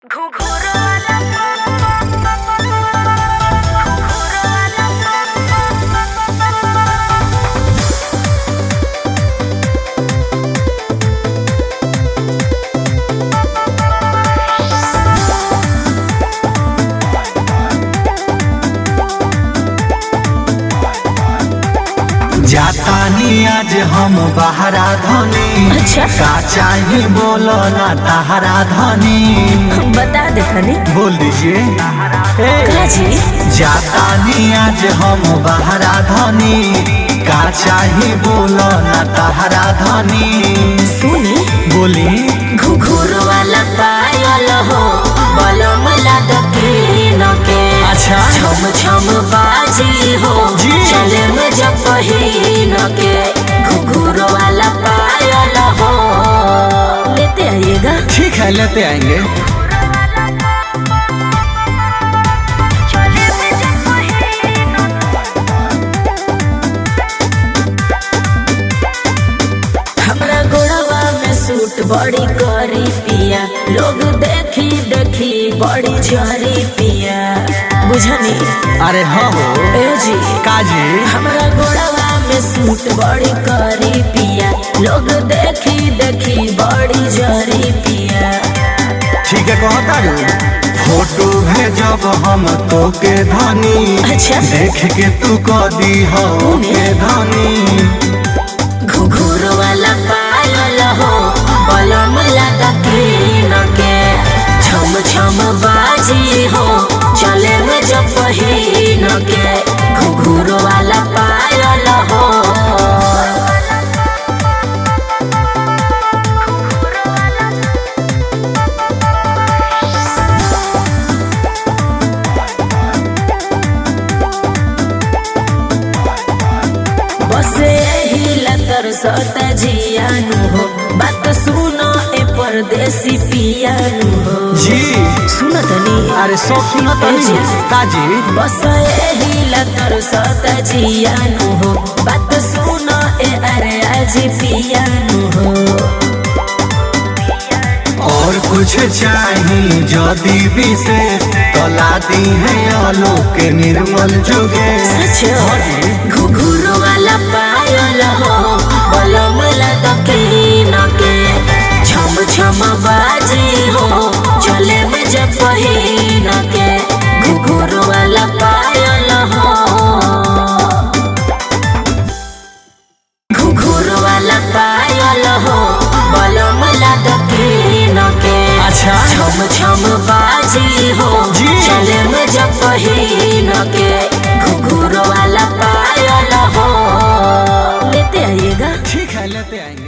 जातानी आज हम बहरा धनी अच्छा। का चाही बोलो ना तहरा धनी बता दे तनी बोल दीजिए का जी जातानी आज हम बहरा धनी का चाही बोलो ना तहरा धनी सुनी बोली घुघुर वाला पायल हो बलम लदकीन के अच्छा। छम छम बाजी हो जी। चले में जब पहिन के घुघुर वाला पायल हो लेते आइएगा ठीक है लेते आएंगे हमरा गोड़वा में सूट बड़ी करी पिया लोग देखी देखी बड़ी झरी पिया बुझनी अरे हाँ हो ए जी काजी हमरा गोड़वा में सूट बड़ी करी पिया लोग देखी देखी बड़ी झरी पिया ठीक है कहता रू फोटो भेजब हम तो के धनी अच्छा। देख के तू कदी हो के धनी घुघुर वाला पायल हो बलम लगा कीन के छम छम बाजी हो चले में जब पहिन के घुघुर वाला पायल हो बस यही लतर सत जियानु हो बात सुनो ए परदेसी पियानु हो जी सुनो तनी अरे सब सुनो ए जी। काजी बस यही लतर सत जियानु हो बात सुनो ए अरे आज पियानु हो और कुछ चाही जदी विशेष तला दी है आलोक के निर्मल जुगे सच घुघुर वाला पायल हो बलम लदकीन के छम छम बाजी हो चले में जब पहिन के घुघुर वाला पायल हो घुघुर वाला पायल हो बलम लदकीन के अच्छा। छम छम बाजी हो जी। चले में जब पहिन के घुघुर वाला पायल हो लेते आइएगा ठीक है लेते आएंगे